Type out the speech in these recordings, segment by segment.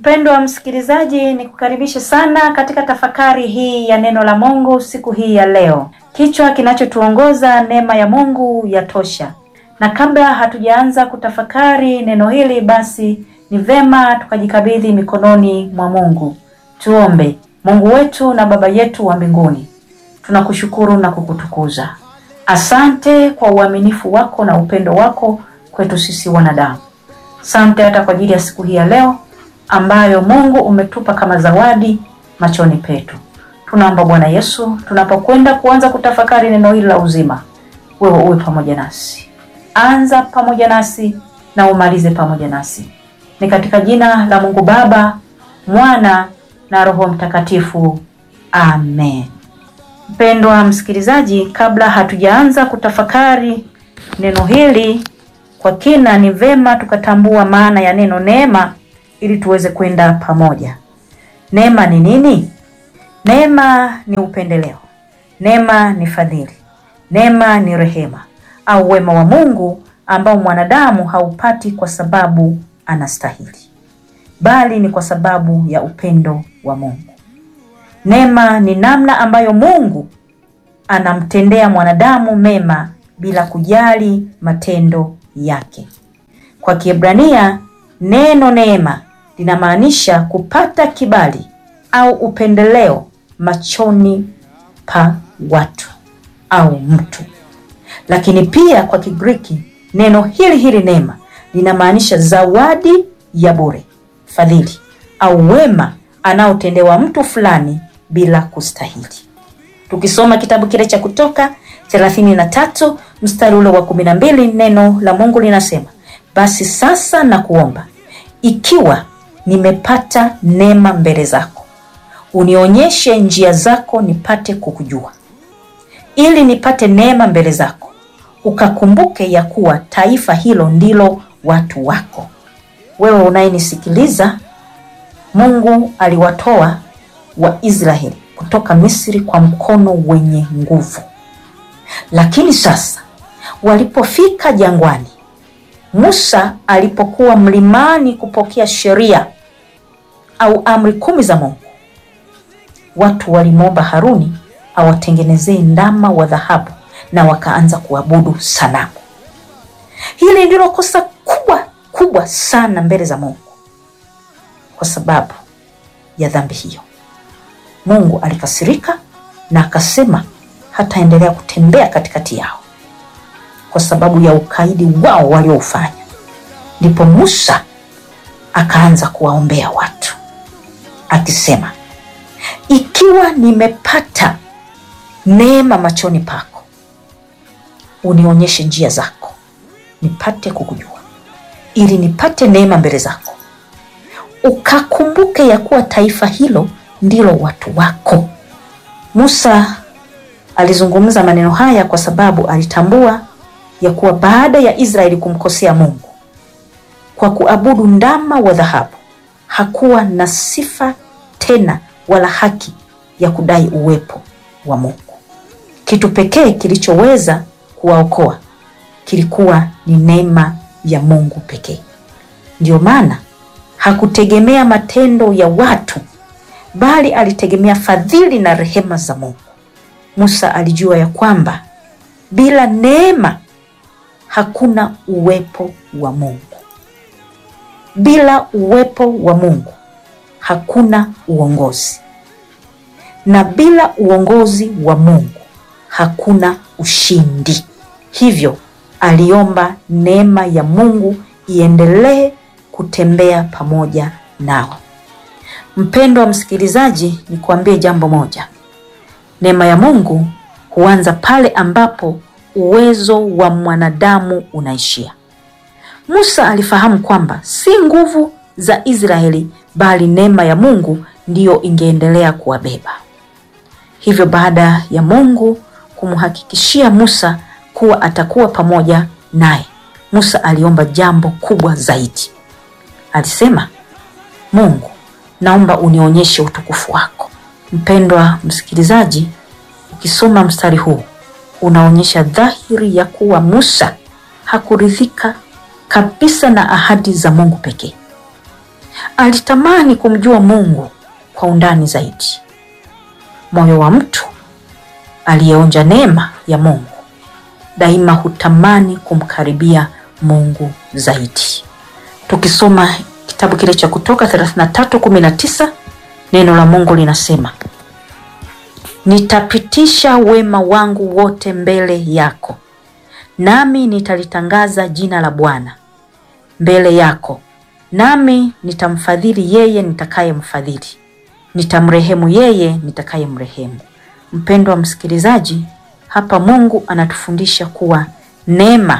Mpendwa msikilizaji, ni kukaribishe sana katika tafakari hii ya neno la Mungu siku hii ya leo. Kichwa kinachotuongoza neema ya Mungu yatosha. Na kabla hatujaanza kutafakari neno hili, basi ni vema tukajikabidhi mikononi mwa Mungu. Tuombe. Mungu wetu na Baba yetu wa mbinguni, tunakushukuru na kukutukuza. Asante kwa uaminifu wako na upendo wako kwetu sisi wanadamu. Asante hata kwa ajili ya siku hii ya leo ambayo Mungu umetupa kama zawadi machoni petu. Tunaomba Bwana Yesu, tunapokwenda kuanza kutafakari neno hili la uzima, wewe uwe pamoja nasi. Anza pamoja nasi na umalize pamoja nasi. Ni katika jina la Mungu Baba, Mwana na Roho Mtakatifu. Amen. Mpendwa msikilizaji, kabla hatujaanza kutafakari neno hili kwa kina, ni vema tukatambua maana ya neno neema ili tuweze kwenda pamoja. Neema ni nini? Neema ni upendeleo, neema ni fadhili, neema ni rehema au wema wa Mungu ambao mwanadamu haupati kwa sababu anastahili, bali ni kwa sababu ya upendo wa Mungu. Neema ni namna ambayo Mungu anamtendea mwanadamu mema bila kujali matendo yake. Kwa Kiebrania neno neema linamaanisha kupata kibali au upendeleo machoni pa watu au mtu. Lakini pia kwa Kigiriki neno hili hili neema linamaanisha zawadi ya bure, fadhili au wema anaotendewa mtu fulani bila kustahili. Tukisoma kitabu kile cha Kutoka 33 mstari ule wa 12, neno la Mungu linasema, basi sasa nakuomba, ikiwa nimepata neema mbele zako, unionyeshe njia zako nipate kukujua, ili nipate neema mbele zako, ukakumbuke ya kuwa taifa hilo ndilo watu wako. Wewe unayenisikiliza, Mungu aliwatoa Waisraeli kutoka Misri kwa mkono wenye nguvu, lakini sasa walipofika jangwani, Musa alipokuwa mlimani kupokea sheria au amri kumi za Mungu, watu walimwomba Haruni awatengenezee ndama wa dhahabu na wakaanza kuabudu sanamu. Hili ndilo kosa kubwa kubwa sana mbele za Mungu. Kwa sababu ya dhambi hiyo, Mungu alikasirika na akasema hataendelea kutembea katikati yao kwa sababu ya ukaidi wao walioufanya. Ndipo Musa akaanza kuwaombea watu akisema, ikiwa nimepata neema machoni pako, unionyeshe njia zako nipate kukujua, ili nipate neema mbele zako, ukakumbuke ya kuwa taifa hilo ndilo watu wako. Musa alizungumza maneno haya kwa sababu alitambua ya kuwa baada ya Israeli kumkosea Mungu kwa kuabudu ndama wa dhahabu, hakuwa na sifa tena wala haki ya kudai uwepo wa Mungu. Kitu pekee kilichoweza kuwaokoa kilikuwa ni neema ya Mungu pekee. Ndiyo maana hakutegemea matendo ya watu, bali alitegemea fadhili na rehema za Mungu. Musa alijua ya kwamba bila neema hakuna uwepo wa Mungu. Bila uwepo wa Mungu hakuna uongozi, na bila uongozi wa Mungu hakuna ushindi. Hivyo aliomba neema ya Mungu iendelee kutembea pamoja nao. Mpendwa wa msikilizaji, nikuambie jambo moja. Neema ya Mungu huanza pale ambapo uwezo wa mwanadamu unaishia. Musa alifahamu kwamba si nguvu za Israeli bali neema ya Mungu ndiyo ingeendelea kuwabeba. Hivyo baada ya Mungu kumhakikishia Musa kuwa atakuwa pamoja naye, Musa aliomba jambo kubwa zaidi. Alisema, Mungu, naomba unionyeshe utukufu wako. Mpendwa msikilizaji, ukisoma mstari huu unaonyesha dhahiri ya kuwa Musa hakuridhika kabisa na ahadi za Mungu pekee. alitamani kumjua Mungu kwa undani zaidi. Moyo wa mtu aliyeonja neema ya Mungu daima hutamani kumkaribia Mungu zaidi. Tukisoma kitabu kile cha Kutoka 33:19 neno la Mungu linasema, nitapitisha wema wangu wote mbele yako, nami nitalitangaza jina la Bwana mbele yako, nami nitamfadhili yeye nitakayemfadhili, nitamrehemu yeye nitakayemrehemu. Mpendwa wa msikilizaji, hapa Mungu anatufundisha kuwa neema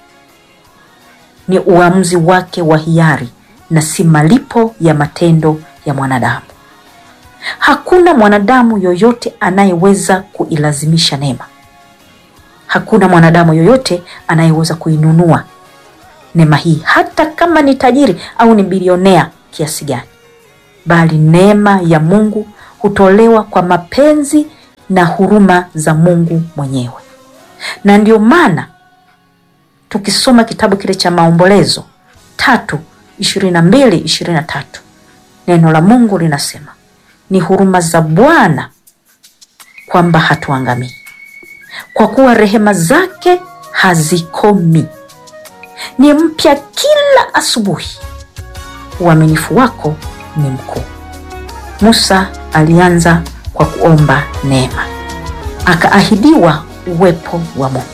ni uamuzi wake wa hiari na si malipo ya matendo ya mwanadamu. Hakuna mwanadamu yoyote anayeweza kuilazimisha neema. Hakuna mwanadamu yoyote anayeweza kuinunua neema hii, hata kama ni tajiri au ni bilionea kiasi gani, bali neema ya Mungu hutolewa kwa mapenzi na huruma za Mungu mwenyewe. Na ndio maana tukisoma kitabu kile cha Maombolezo tatu ishirini na mbili ishirini na tatu neno la Mungu linasema ni huruma za Bwana kwamba hatuangamii, kwa kuwa rehema zake hazikomi, ni mpya kila asubuhi, uaminifu wako ni mkuu. Musa alianza kwa kuomba neema, akaahidiwa uwepo wa Mungu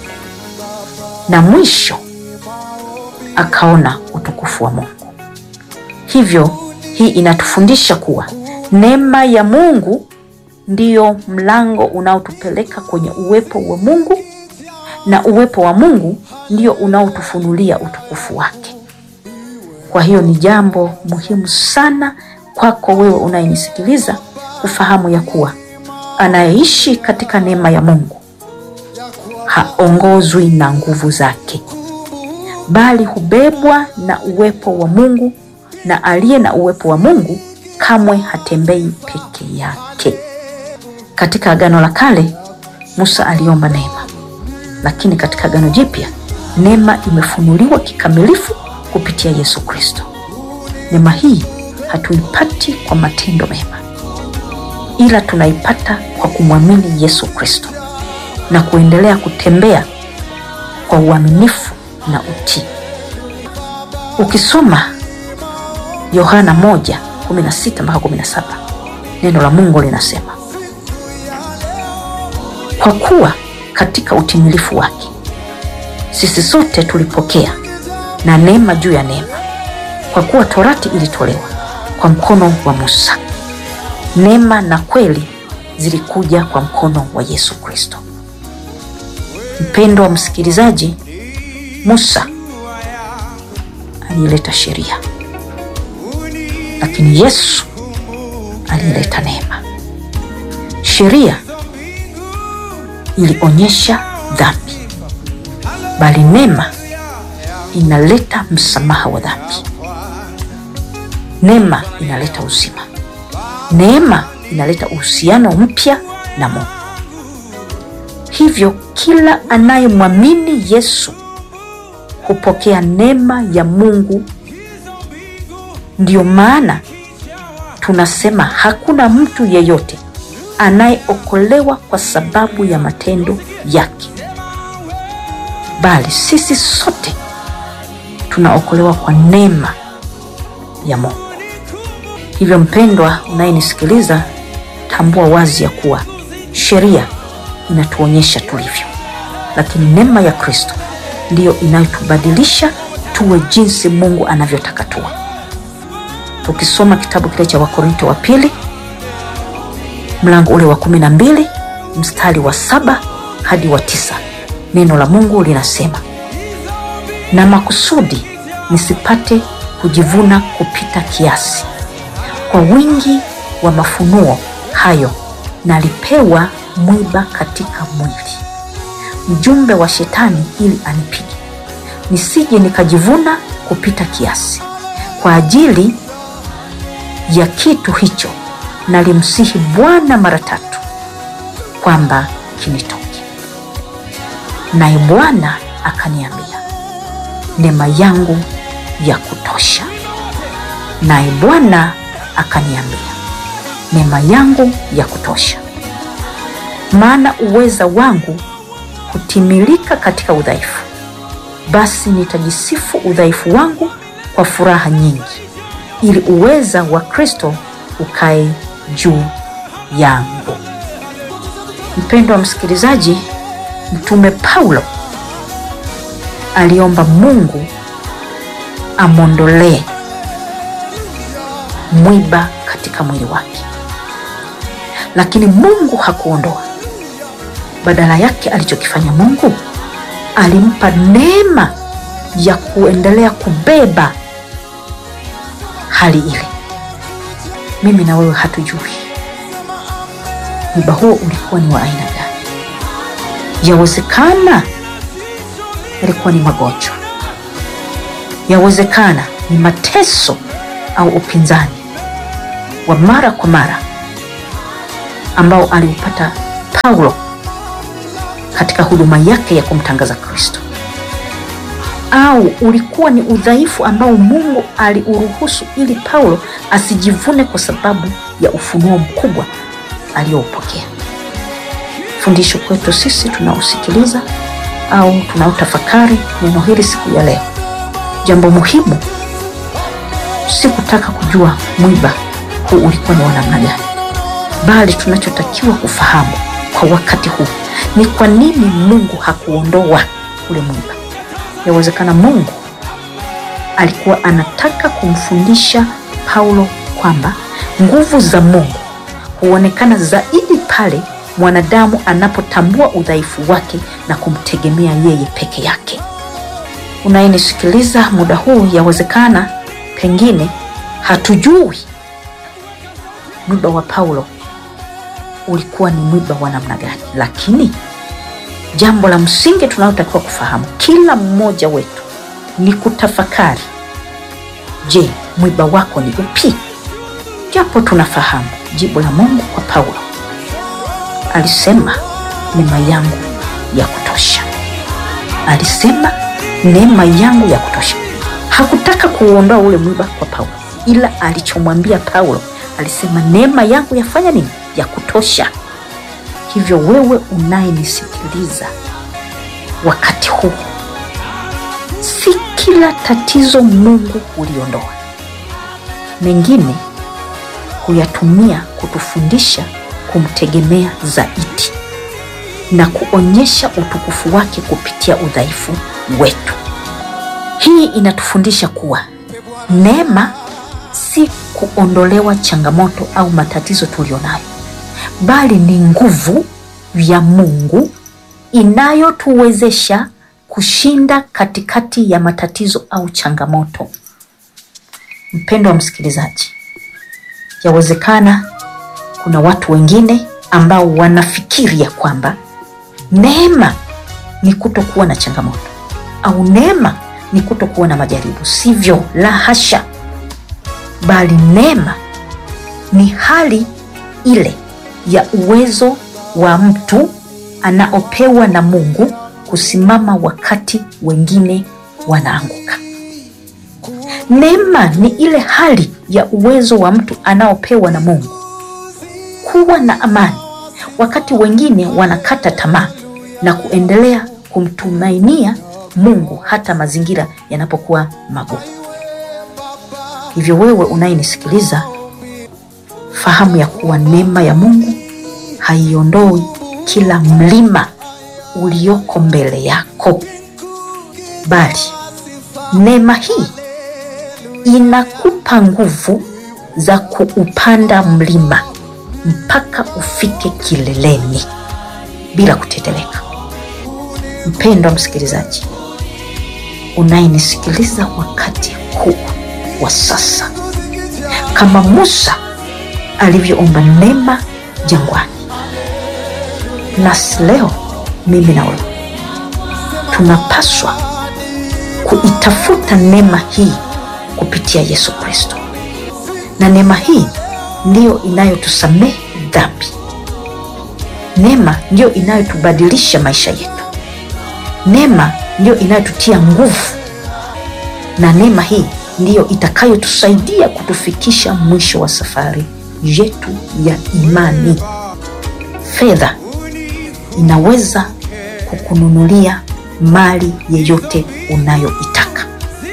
na mwisho akaona utukufu wa Mungu. Hivyo hii inatufundisha kuwa neema ya Mungu ndiyo mlango unaotupeleka kwenye uwepo wa Mungu na uwepo wa Mungu ndio unaotufunulia utukufu wake. Kwa hiyo ni jambo muhimu sana kwako wewe unayenisikiliza kufahamu ya kuwa anayeishi katika neema ya Mungu haongozwi na nguvu zake, bali hubebwa na uwepo wa Mungu, na aliye na uwepo wa Mungu kamwe hatembei peke yake. Katika Agano la Kale Musa aliomba neema, lakini katika Agano Jipya neema imefunuliwa kikamilifu kupitia Yesu Kristo. Neema hii hatuipati kwa matendo mema, ila tunaipata kwa kumwamini Yesu Kristo na kuendelea kutembea kwa uaminifu na utii. Ukisoma Yohana 1:16 mpaka 17, neno la Mungu linasema, kwa kuwa katika utimilifu wake sisi sote tulipokea na neema juu ya neema, kwa kuwa torati ilitolewa kwa mkono wa Musa, neema na kweli zilikuja kwa mkono wa Yesu Kristo. Mpendwa wa msikilizaji, Musa alileta sheria, lakini Yesu alileta neema. Sheria ilionyesha dhambi, bali neema inaleta msamaha wa dhambi. Neema inaleta uzima. Neema inaleta uhusiano mpya na Mungu. Hivyo kila anayemwamini Yesu hupokea neema ya Mungu. Ndiyo maana tunasema hakuna mtu yeyote anayeokolewa kwa sababu ya matendo yake, bali sisi sote tunaokolewa kwa neema ya Mungu. Hivyo mpendwa unayenisikiliza, tambua wazi ya kuwa sheria inatuonyesha tulivyo, lakini neema ya Kristo ndiyo inayotubadilisha tuwe jinsi Mungu anavyotaka tuwe. Tukisoma kitabu kile cha Wakorinto wa pili mlango ule wa kumi na mbili mstari wa saba hadi wa tisa neno la Mungu linasema, na makusudi nisipate kujivuna kupita kiasi, kwa wingi wa mafunuo hayo nalipewa mwiba katika mwili, mjumbe wa Shetani, ili anipige nisije nikajivuna kupita kiasi. Kwa ajili ya kitu hicho nalimsihi Bwana mara tatu kwamba kinitoke, naye Bwana akaniambia, neema yangu ya kutosha, naye Bwana akaniambia, neema yangu ya kutosha, maana uweza wangu hutimilika katika udhaifu. Basi nitajisifu udhaifu wangu kwa furaha nyingi, ili uweza wa Kristo ukae juu yangu. Mpendwa msikilizaji, Mtume Paulo aliomba Mungu amwondolee mwiba katika mwili wake, lakini Mungu hakuondoa. Badala yake alichokifanya Mungu alimpa neema ya kuendelea kubeba hali ile. Mimi na wewe hatujui mwiba huo ulikuwa ni wa aina gani. Yawezekana yalikuwa ni magonjwa, yawezekana ni mateso au upinzani wa mara kwa mara ambao aliupata Paulo katika huduma yake ya kumtangaza Kristo, au ulikuwa ni udhaifu ambao Mungu aliuruhusu ili Paulo asijivune kwa sababu ya ufunuo mkubwa aliyoupokea. Fundisho kwetu sisi tunaosikiliza au tunaotafakari neno hili siku ya leo, jambo muhimu si kutaka kujua mwiba huu ulikuwa ni wa namna gani, bali tunachotakiwa kufahamu kwa wakati huu ni kwa nini Mungu hakuondoa ule mwiba. Yawezekana Mungu alikuwa anataka kumfundisha Paulo kwamba nguvu za Mungu huonekana zaidi pale mwanadamu anapotambua udhaifu wake na kumtegemea yeye peke yake. Unayenisikiliza muda huu, yawezekana pengine hatujui mwiba wa Paulo ulikuwa ni mwiba wa namna gani, lakini jambo la msingi tunalotakiwa kufahamu kila mmoja wetu ni kutafakari, je, mwiba wako ni upi? Japo tunafahamu jibu la Mungu kwa Paulo, alisema neema yangu ya kutosha. Alisema neema yangu ya kutosha. Hakutaka kuuondoa ule mwiba kwa Paulo, ila alichomwambia Paulo alisema neema yangu yafanya nini? Ya kutosha. Hivyo wewe unayenisikiliza wakati huu, si kila tatizo Mungu huliondoa, mengine huyatumia kutufundisha kumtegemea zaidi na kuonyesha utukufu wake kupitia udhaifu wetu. Hii inatufundisha kuwa neema si kuondolewa changamoto au matatizo tulionayo, bali ni nguvu ya Mungu inayotuwezesha kushinda katikati ya matatizo au changamoto. Mpendo wa msikilizaji, yawezekana kuna watu wengine ambao wanafikiria kwamba neema ni kutokuwa na changamoto au neema ni kutokuwa na majaribu. Sivyo, la hasha, bali neema ni hali ile ya uwezo wa mtu anaopewa na Mungu kusimama wakati wengine wanaanguka. Neema ni ile hali ya uwezo wa mtu anaopewa na Mungu kuwa na amani wakati wengine wanakata tamaa na kuendelea kumtumainia Mungu hata mazingira yanapokuwa magumu. Hivyo wewe unayenisikiliza, fahamu ya kuwa neema ya Mungu haiondoi kila mlima ulioko mbele yako, bali neema hii inakupa nguvu za kuupanda mlima mpaka ufike kileleni bila kuteteleka. Mpendwa msikilizaji unayenisikiliza wakati huu wa sasa, kama Musa alivyoomba neema jangwani, nasi leo mimi na wewe tunapaswa kuitafuta neema hii kupitia Yesu Kristo, na neema hii ndiyo inayotusamehe dhambi. Neema ndiyo inayotubadilisha maisha yetu. Neema ndiyo inayotutia nguvu, na neema hii ndiyo itakayotusaidia kutufikisha mwisho wa safari yetu ya imani. Fedha inaweza kukununulia mali yeyote unayoitaka,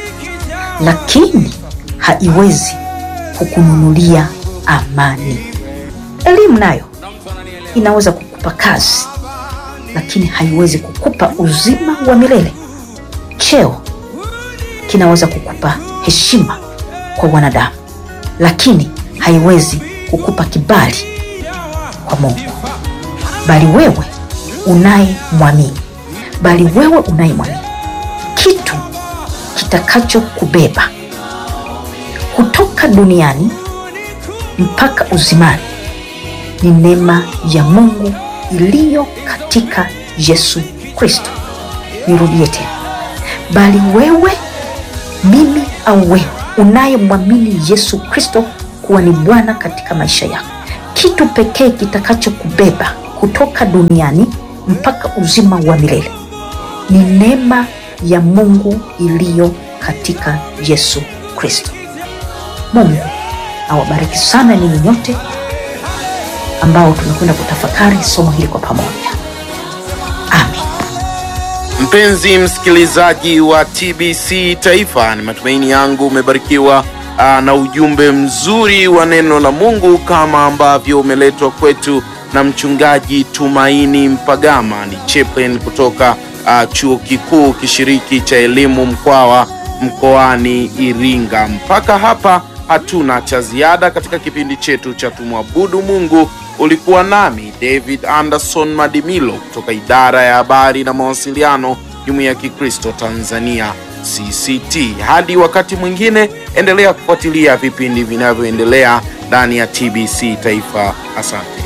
lakini haiwezi kukununulia amani. Elimu nayo inaweza kukupa kazi, lakini haiwezi kukupa uzima wa milele. Cheo kinaweza kukupa heshima kwa wanadamu, lakini haiwezi kukupa kibali kwa Mungu. Bali wewe unayemwamini, bali wewe unayemwamini, kitu kitakachokubeba kutoka duniani mpaka uzimani ni neema ya Mungu iliyo katika Yesu Kristo. Nirudie tena, bali wewe, mimi au wewe unayemwamini Yesu Kristo kuwa ni Bwana katika maisha yako, kitu pekee kitakachokubeba kutoka duniani mpaka uzima wa milele ni neema ya Mungu iliyo katika Yesu Kristo. Mungu awabariki sana ninyi nyote ambao tumekwenda kutafakari somo hili kwa pamoja. Amen. Mpenzi msikilizaji wa TBC Taifa, ni matumaini yangu umebarikiwa aa, na ujumbe mzuri wa neno la Mungu kama ambavyo umeletwa kwetu na mchungaji Tumaini Mpagama, ni chaplain kutoka aa, chuo kikuu kishiriki cha elimu Mkwawa mkoani Iringa. Mpaka hapa hatuna cha ziada katika kipindi chetu cha tumwabudu Mungu. Ulikuwa nami David Anderson Madimilo kutoka idara ya habari na mawasiliano, Jumuiya ya Kikristo Tanzania CCT. Hadi wakati mwingine, endelea kufuatilia vipindi vinavyoendelea ndani ya TBC Taifa. Asante.